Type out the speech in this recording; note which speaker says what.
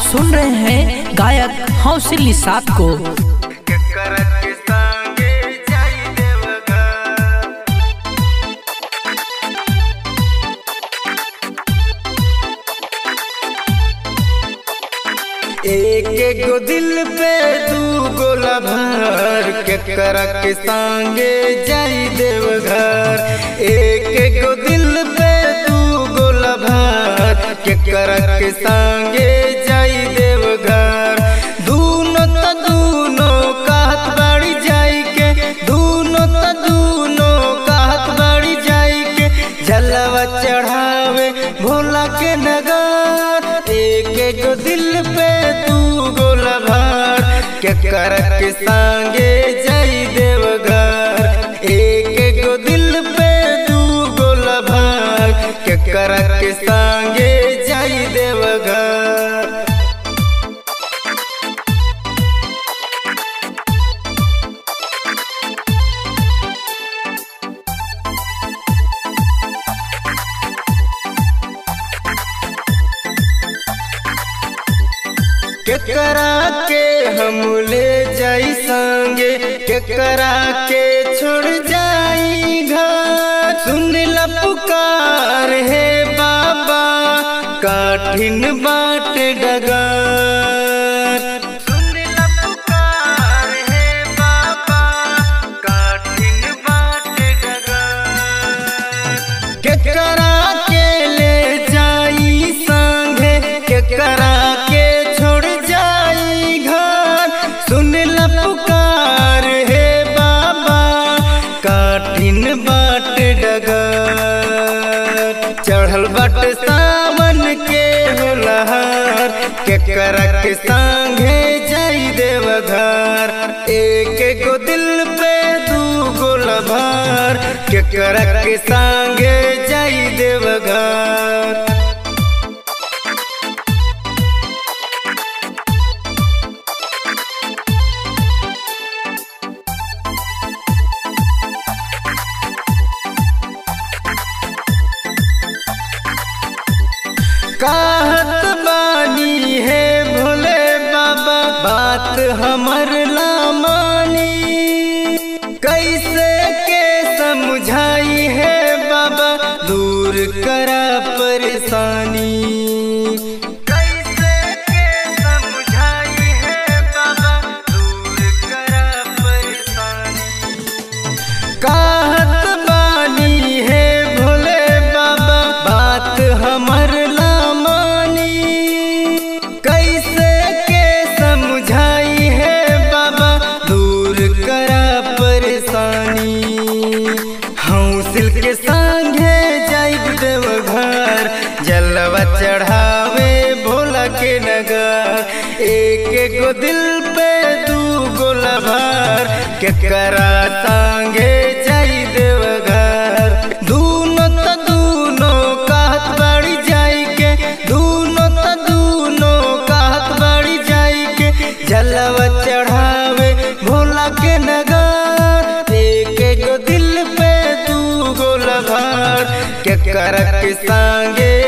Speaker 1: सुन रहे हैं गायक हौसिल निषाद को
Speaker 2: एक एक गो दिल पे दू गोला भर के करक संगे जाई देवघर एक एक गो दिल पे दू गोला भर के करक संगे जाई देवघर दूनो त दूनो कहत बाड़ी जाई के दूनो त दूनो कहत बाड़ी जाई के जलवा चढ़ावे भोला के नगर एक एक गो दिल पे तू गोला भर के करक संगे जाई देवघर एक एक गो दिल पे तू गोला भर के करक संगे जाई देवघर केकरा के हम ले जाई संगे केकरा के छोड़ जाई घर सुन ल पुकार हे बाबा कठिन बाट डगर सुन ल पुकार हे बाबा कठिन बाट डगर केकरा के ले जाई संगे केकरा के छोड़ जाई घर सुन ल पुकार हे बाबा कठिन बाट डगर चढ़ल बाट सावन के होलहर केकरा के संगे जाई देवघर एक गो दिल पे दू गोला भर केकरा के संगे जाई देवघर कहत बानी है भोले बाबा बात हमर ला मानी कैसे के समझाई है बाबा दूर करा परेशानी कैसे के समझाई है बाबा दूर करा परेशानी कहत बानी है भोले बाबा बात हमर ला मानी कैसे के समझाई है बाबा दूर करा परेशानी हौसिल के संगे जाइब देवघर जलवा चढ़ावे भोला के नगर एक एक गो दिल पे दू गोला भर के करा संगे जाई देवघर दूनो त दूनो कहत बाड़ी जाई के दूनो त दूनो कहत बाड़ी जाई के जलवा चढ़ावे भोला के नगर एक एक गो दिल पे दू गोला भर के करक संगे